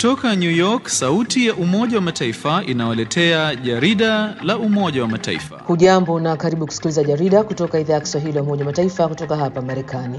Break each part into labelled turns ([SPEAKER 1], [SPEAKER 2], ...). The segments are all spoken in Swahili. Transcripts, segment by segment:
[SPEAKER 1] Kutoka New York, sauti ya Umoja wa Mataifa inawaletea jarida la Umoja wa Mataifa.
[SPEAKER 2] Hujambo na karibu kusikiliza jarida kutoka idhaa ya Kiswahili ya Umoja wa Mataifa kutoka hapa Marekani.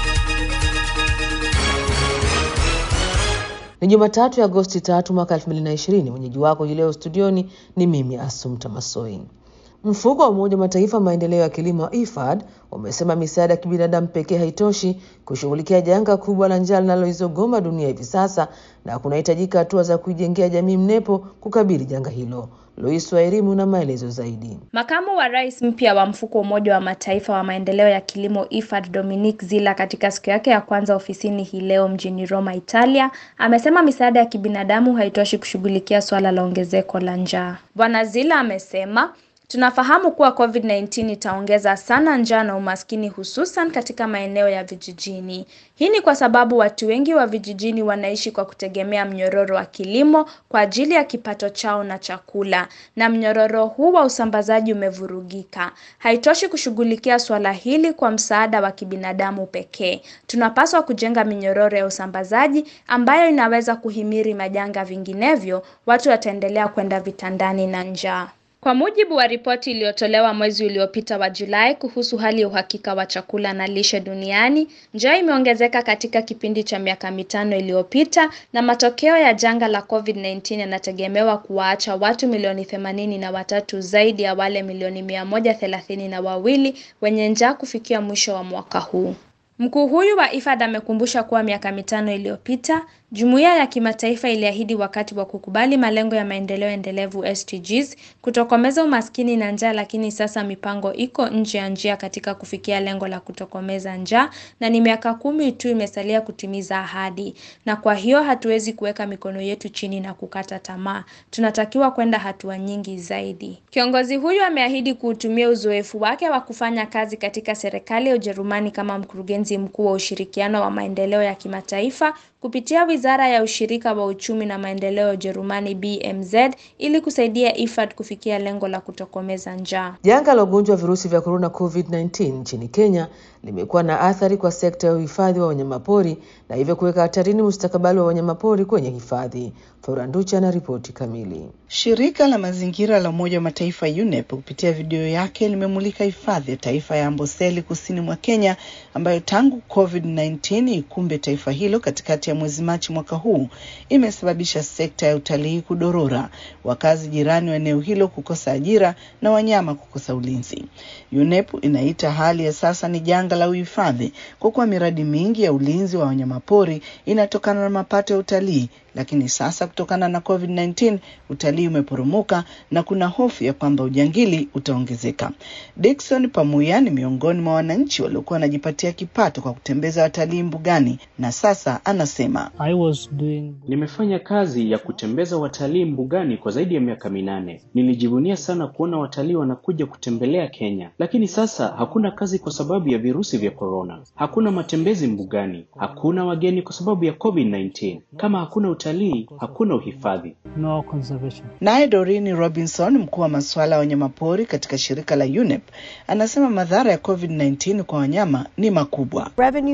[SPEAKER 2] Ni Jumatatu ya Agosti tatu mwaka 2020. Mwenyeji wako hii leo studioni ni mimi Asumta Masoi. Mfuko wa Umoja wa Mataifa maendeleo ya kilimo IFAD umesema misaada ya kibinadamu pekee haitoshi kushughulikia janga kubwa la njaa linaloizogoma dunia hivi sasa na kunahitajika hatua za kuijengea jamii mnepo kukabili janga hilo. Lois wa elimu na maelezo zaidi.
[SPEAKER 3] Makamu wa rais mpya wa mfuko wa Umoja wa Mataifa wa maendeleo ya kilimo IFAD, Dominique Zila, katika siku yake ya kwanza ofisini hii leo mjini Roma, Italia, amesema misaada ya kibinadamu haitoshi kushughulikia suala la ongezeko la njaa. Bwana Zila amesema Tunafahamu kuwa COVID-19 itaongeza sana njaa na umaskini hususan katika maeneo ya vijijini. Hii ni kwa sababu watu wengi wa vijijini wanaishi kwa kutegemea mnyororo wa kilimo kwa ajili ya kipato chao na chakula, na mnyororo huu wa usambazaji umevurugika. Haitoshi kushughulikia suala hili kwa msaada wa kibinadamu pekee. Tunapaswa kujenga minyororo ya usambazaji ambayo inaweza kuhimiri majanga, vinginevyo watu wataendelea kwenda vitandani na njaa. Kwa mujibu wa ripoti iliyotolewa mwezi uliopita wa Julai kuhusu hali ya uhakika wa chakula na lishe duniani, njaa imeongezeka katika kipindi cha miaka mitano iliyopita na matokeo ya janga la COVID-19 yanategemewa kuwaacha watu milioni themanini na watatu zaidi ya wale milioni mia moja thelathini na wawili wenye njaa kufikia mwisho wa mwaka huu. Mkuu huyu wa IFAD amekumbusha kuwa miaka mitano iliyopita jumuiya ya kimataifa iliahidi wakati wa kukubali malengo ya maendeleo endelevu SDGs kutokomeza umaskini na njaa, lakini sasa mipango iko nje ya njia katika kufikia lengo la kutokomeza njaa, na ni miaka kumi tu imesalia kutimiza ahadi, na kwa hiyo hatuwezi kuweka mikono yetu chini na kukata tamaa. Tunatakiwa kwenda hatua nyingi zaidi. Kiongozi huyu ameahidi kuutumia uzoefu wake wa kufanya kazi katika serikali ya Ujerumani kama mkurugenzi mkuu wa ushirikiano wa maendeleo ya kimataifa kupitia Wizara ya Ushirika wa Uchumi na Maendeleo ya Ujerumani BMZ ili kusaidia IFAD kufikia lengo la kutokomeza njaa.
[SPEAKER 2] Janga la ugonjwa wa virusi vya korona COVID-19 nchini Kenya limekuwa na athari kwa sekta ya uhifadhi wa wanyamapori na hivyo kuweka hatarini mustakabali wa wanyamapori kwenye hifadhi. Floranducha na ripoti kamili.
[SPEAKER 4] Shirika la mazingira la Umoja wa Mataifa UNEP kupitia video yake limemulika hifadhi ya taifa ya Amboseli kusini mwa Kenya ambayo tangu COVID-19 ikumbe taifa hilo katikati ya mwezi Machi mwaka huu imesababisha sekta ya utalii kudorora, wakazi jirani wa eneo hilo kukosa ajira na wanyama kukosa ulinzi. UNEP inaita hali ya sasa ni janga la uhifadhi kwa kuwa miradi mingi ya ulinzi wa wanyamapori inatokana na mapato ya utalii lakini sasa kutokana na COVID-19 utalii umeporomoka na kuna hofu ya kwamba ujangili utaongezeka. Dickson Pamuya ni miongoni mwa wananchi waliokuwa wanajipatia kipato kwa kutembeza watalii mbugani na sasa anasema,
[SPEAKER 5] I was doing...
[SPEAKER 6] nimefanya kazi ya kutembeza watalii mbugani kwa zaidi ya miaka minane. Nilijivunia sana kuona watalii wanakuja kutembelea Kenya, lakini sasa hakuna kazi kwa sababu ya virusi vya korona. Hakuna matembezi mbugani, hakuna wageni kwa sababu ya COVID-19. Kama hakuna utalii hakuna uhifadhi.
[SPEAKER 5] No conservation.
[SPEAKER 4] Naye Doreen Robinson, mkuu wa masuala ya wanyamapori katika shirika la UNEP, anasema madhara ya COVID-19 kwa wanyama ni makubwa.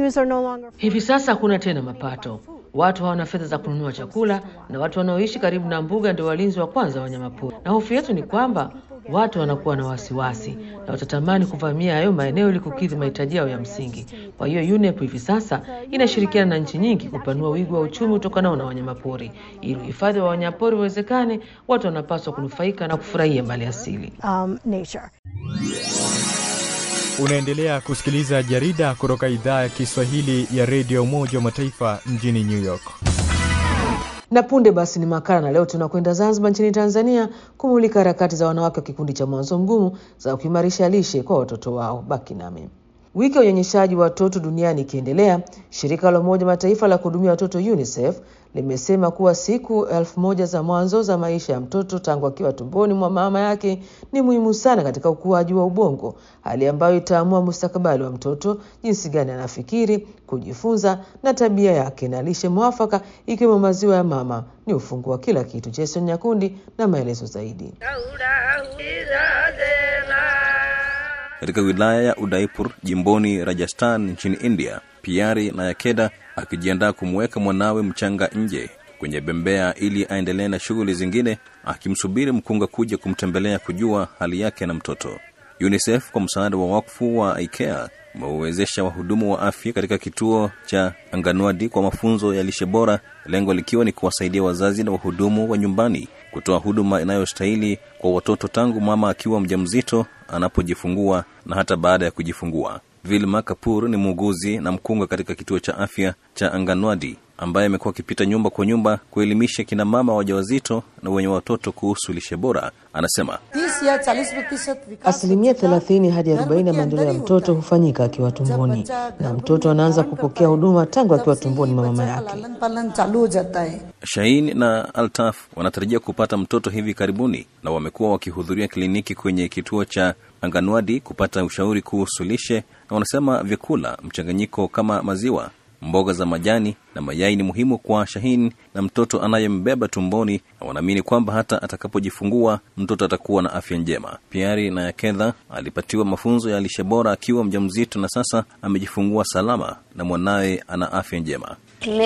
[SPEAKER 7] No
[SPEAKER 2] hivi sasa hakuna tena mapato, watu hawana fedha za kununua chakula, na watu wanaoishi karibu na mbuga ndio walinzi wa kwanza wa wanyamapori, na hofu yetu ni kwamba watu wanakuwa na wasiwasi na watatamani kuvamia hayo maeneo ili kukidhi mahitaji yao ya msingi. Kwa hiyo UNEP hivi sasa inashirikiana na nchi nyingi kupanua wigo wa uchumi utokanao na wanyamapori. Ili uhifadhi wa wanyamapori uwezekane, watu wanapaswa kunufaika na kufurahia mali asili.
[SPEAKER 7] um, nature.
[SPEAKER 8] Unaendelea kusikiliza jarida kutoka idhaa ya Kiswahili ya redio Umoja wa Mataifa mjini New York.
[SPEAKER 2] Na punde basi ni makala, na leo tunakwenda Zanzibar nchini Tanzania kumulika harakati za wanawake wa kikundi cha Mwanzo Mgumu za kuimarisha lishe kwa watoto wao. Baki nami. Wiki ya unyonyeshaji wa watoto duniani ikiendelea, shirika la Umoja Mataifa la kuhudumia watoto UNICEF limesema kuwa siku elfu moja za mwanzo za maisha ya mtoto tangu akiwa tumboni mwa mama yake ni muhimu sana katika ukuaji wa ubongo, hali ambayo itaamua mustakabali wa mtoto, jinsi gani anafikiri, kujifunza na tabia yake. Na lishe mwafaka ikiwemo maziwa ya mama ni ufunguo wa kila kitu. Jason Nyakundi na maelezo zaidi.
[SPEAKER 9] Katika wilaya ya Udaipur jimboni Rajasthan nchini India, Piari na Yakeda akijiandaa kumweka mwanawe mchanga nje kwenye bembea ili aendelee na shughuli zingine, akimsubiri mkunga kuja kumtembelea kujua hali yake na mtoto. UNICEF kwa msaada wa wakfu wa IKEA umewezesha wahudumu wa afya katika kituo cha Anganwadi kwa mafunzo ya lishe bora, lengo likiwa ni kuwasaidia wazazi na wahudumu wa nyumbani kutoa huduma inayostahili kwa watoto tangu mama akiwa mjamzito, anapojifungua na hata baada ya kujifungua. Vilma Kapur ni muuguzi na mkunga katika kituo cha afya cha Anganwadi ambaye amekuwa akipita nyumba kwa nyumba kuelimisha kina mama wajawazito na wenye watoto kuhusu lishe bora. Anasema
[SPEAKER 2] asilimia thelathini hadi arobaini ya maendeleo ya mtoto hufanyika akiwa tumboni, na mtoto anaanza kupokea huduma tangu akiwa tumboni mwa mama yake.
[SPEAKER 9] Shain na Altaf wanatarajia kupata mtoto hivi karibuni, na wamekuwa wakihudhuria kliniki kwenye kituo cha Anganwadi kupata ushauri kuhusu lishe, na wanasema vyakula mchanganyiko kama maziwa mboga za majani na mayai ni muhimu kwa Shahin na mtoto anayembeba tumboni, na wanaamini kwamba hata atakapojifungua mtoto atakuwa na afya njema. Piari na Yakedha alipatiwa mafunzo ya lishe bora akiwa mjamzito na sasa amejifungua salama na mwanawe ana afya njema.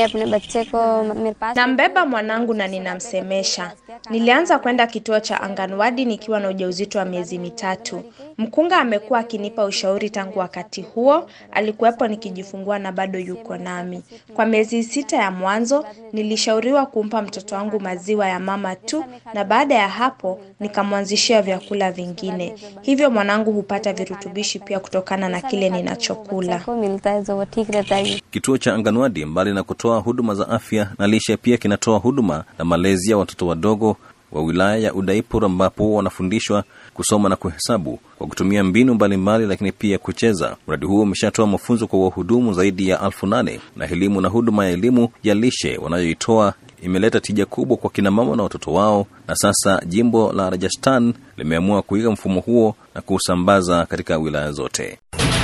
[SPEAKER 3] Nambeba mwanangu na ninamsemesha. Nilianza kwenda kituo cha Anganwadi nikiwa na ujauzito wa miezi mitatu. Mkunga amekuwa akinipa ushauri tangu wakati huo, alikuwepo nikijifungua na bado yuko nami. Kwa miezi sita ya mwanzo nilishauriwa kumpa mtoto wangu maziwa ya mama tu, na baada ya hapo nikamwanzishia vyakula vingine. Hivyo mwanangu hupata virutubishi pia kutokana na kile ninachokula.
[SPEAKER 9] Kituo cha Anganwadi mbali na kutoa huduma za afya na lishe, pia kinatoa huduma na malezi ya watoto wadogo wa wilaya ya Udaipur ambapo wanafundishwa kusoma na kuhesabu kwa kutumia mbinu mbalimbali, lakini pia kucheza. Mradi huo umeshatoa mafunzo kwa wahudumu zaidi ya elfu nane na elimu na huduma ya elimu ya lishe wanayoitoa imeleta tija kubwa kwa kina mama na watoto wao, na sasa jimbo la Rajasthan limeamua kuiga mfumo huo na kuusambaza katika wilaya zote.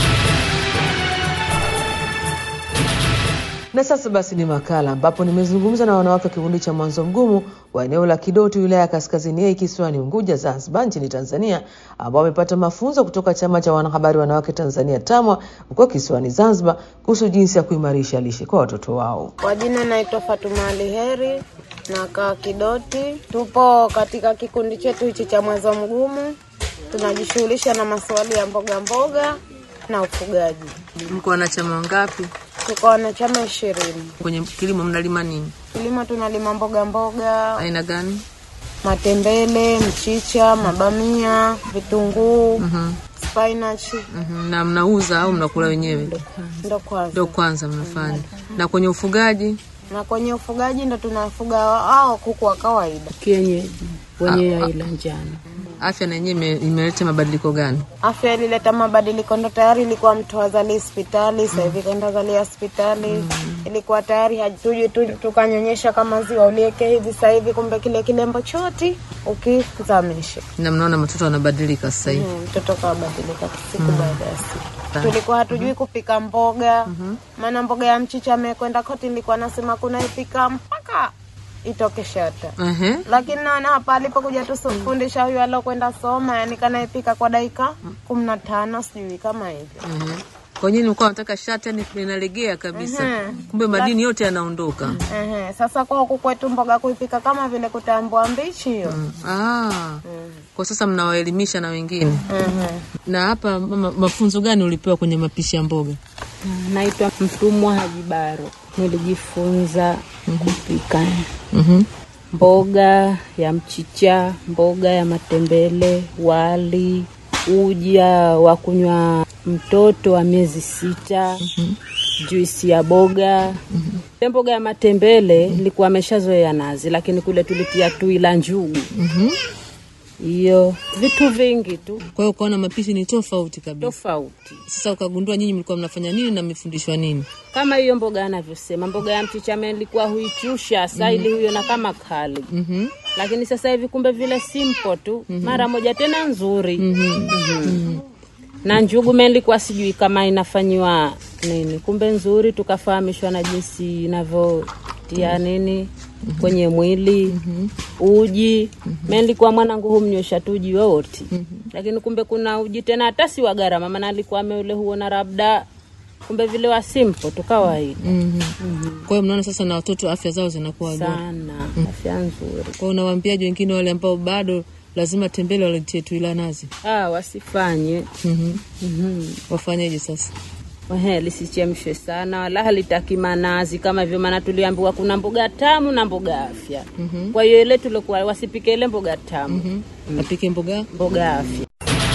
[SPEAKER 2] Na sasa basi ni makala ambapo nimezungumza na wanawake wa kikundi cha Mwanzo Mgumu wa eneo la Kidoti, wilaya ya Kaskazini A, kisiwani Unguja, Zanzibar, nchini Tanzania, ambao wamepata mafunzo kutoka chama cha wanahabari wanawake Tanzania TAMWA huko kisiwani Zanzibar kuhusu jinsi ya kuimarisha lishe kwa watoto wao.
[SPEAKER 10] Kwa jina naitwa Fatuma Ali Heri, nakaa Kidoti. Tupo katika kikundi chetu hichi cha Mwanzo Mgumu, tunajishughulisha na masuala ya mboga mboga na ufugaji.
[SPEAKER 2] Mko wanachama wangapi?
[SPEAKER 10] Tuko wanachama ishirini.
[SPEAKER 2] Kwenye kilimo mnalima nini?
[SPEAKER 10] Kilimo tunalima mboga mboga
[SPEAKER 2] Aina gani?
[SPEAKER 10] matembele, mchicha, mabamia, vitunguu, spinach.
[SPEAKER 2] Mhm, Na mnauza au mnakula wenyewe?
[SPEAKER 10] Ndo kwanza.
[SPEAKER 2] Ndio kwanza mnafanya. Na kwenye ufugaji
[SPEAKER 10] Na kwenye ufugaji ndo tunafuga hao kuku wa kawaida.
[SPEAKER 11] kienyeji wenye aila njano.
[SPEAKER 2] afya na yenyewe ime- imeleta mabadiliko gani?
[SPEAKER 10] Afya ilileta mabadiliko, ndo tayari ilikuwa mtu azali hospitali, sasa hivi kaenda zalia hospitali. Ilikuwa tayari hatuji tu tukanyonyesha kama ziwa ulieke hivi, sasa hivi kumbe kile kilembo choti ukizamisha
[SPEAKER 2] Na mnaona matoto wanabadilika sasa hivi.
[SPEAKER 10] Mm, mtoto kabadilika siku baada ya siku. Tulikuwa hatujui kupika mboga, maana mboga ya mchicha amekwenda koti, nilikuwa nasema kunaipika mpaka itoke shata
[SPEAKER 2] Ehe.
[SPEAKER 10] lakini naona hapa alipokuja tusifundisha huyu alokwenda soma, yani kanaipika kwa dakika kumi na tano sijui kama hivyo.
[SPEAKER 2] Ehe. Kwa nini mlikuwa nataka shati yani linalegea kabisa?
[SPEAKER 10] Mhm.
[SPEAKER 2] Kumbe madini yote yanaondoka.
[SPEAKER 10] Ehe, sasa kwa huku kwetu mboga kuipika kama vile kutambua mbichi hiyo.
[SPEAKER 2] Ah. Kwa sasa mnawaelimisha na wengine.
[SPEAKER 10] Ehe.
[SPEAKER 2] Na hapa mama, mafunzo gani ulipewa kwenye mapishi ya mboga?
[SPEAKER 11] Naitwa Mtumwa Haji Baro, nilijifunza kupika
[SPEAKER 2] Mhm.
[SPEAKER 11] mboga ya mchicha, mboga ya matembele, wali, uja wa kunywa mtoto wa miezi sita, juisi ya boga. Ile mboga ya matembele ilikuwa ameshazoea nazi, lakini kule tulitia tui la njugu hiyo, vitu vingi tu
[SPEAKER 2] Kwa hiyo ukaona mapishi ni tofauti kabisa.
[SPEAKER 11] tofauti.
[SPEAKER 2] Sasa ukagundua nyinyi mlikuwa mnafanya nini na mmefundishwa nini?
[SPEAKER 11] kama hiyo mboga anavyosema, mboga ya mchicha ilikuwa huichusha saili huyo na kama kali
[SPEAKER 2] Mhm.
[SPEAKER 11] lakini sasa hivi kumbe vile simple tu mara moja tena nzuri Mhm. na njugu melikuwa sijui kama inafanyiwa nini, kumbe nzuri, tukafahamishwa na jinsi inavyotia nini kwenye mwili uji melikuwa mwanangu humnywesha tu uji wowote lakini kumbe kuna uji tena hata si wa gharama, maana alikuwa ameule huona labda kumbe vile wa simple tu kawaida
[SPEAKER 2] Mhm. Kwa hiyo mnaona sasa na watoto afya zao zinakuwa bora.
[SPEAKER 11] sana, afya nzuri.
[SPEAKER 2] Kwa hiyo unawaambiaje wengine wale ambao bado lazima tembele waletie tu ila nazi?
[SPEAKER 11] Ah, wasifanye
[SPEAKER 2] Mhm.
[SPEAKER 11] Mhm.
[SPEAKER 2] Wafanyeje sasa?
[SPEAKER 11] Ehe, lisichemshwe sana wala halitaki manazi kama hivyo, maana tuliambiwa kuna mboga tamu na mboga afya.
[SPEAKER 2] Mhm.
[SPEAKER 11] Kwa hiyo ile tulikuwa wasipike ile mboga tamu,
[SPEAKER 2] Mhm. Apike mboga
[SPEAKER 11] mboga afya.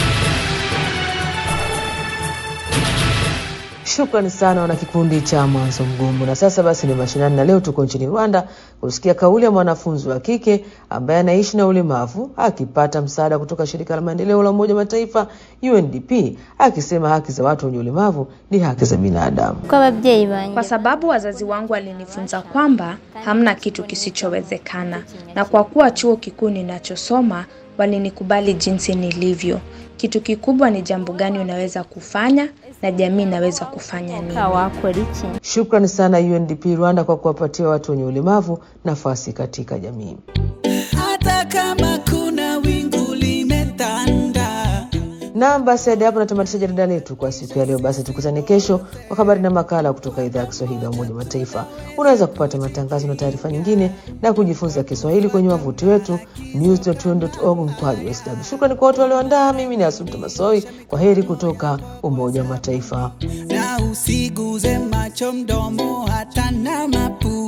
[SPEAKER 2] Shukrani sana wana kikundi cha Mwanzo Mgumu. Na sasa basi ni mashinani, na leo tuko nchini Rwanda kusikia kauli ya mwanafunzi wa kike ambaye anaishi na ulemavu akipata msaada kutoka shirika la maendeleo la Umoja wa Mataifa UNDP, akisema haki za watu wenye ulemavu ni haki za binadamu.
[SPEAKER 3] Kwa sababu wazazi wangu walinifunza kwamba hamna kitu kisichowezekana, na kwa kuwa chuo kikuu ninachosoma walinikubali jinsi nilivyo. Kitu kikubwa ni jambo gani unaweza kufanya na jamii inaweza kufanya nini.
[SPEAKER 2] Shukrani sana UNDP Rwanda kwa kuwapatia watu wenye ulemavu nafasi katika jamii.
[SPEAKER 12] hata kama kuna wingu limetanda
[SPEAKER 2] Naam, basi hadi hapo natamatisha jarida letu kwa siku ya leo. Basi tukutane kesho kwa habari na makala kutoka idhaa ya Kiswahili ya Umoja wa Mataifa. Unaweza kupata matangazo na taarifa nyingine na kujifunza Kiswahili kwenye wavuti wetu news.un.org mkwaju sw. Shukrani kwa watu walioandaa. Mimi ni Asumta Masoi, kwa heri kutoka Umoja wa Mataifa.
[SPEAKER 12] na usiguze macho mdomo hata na mapu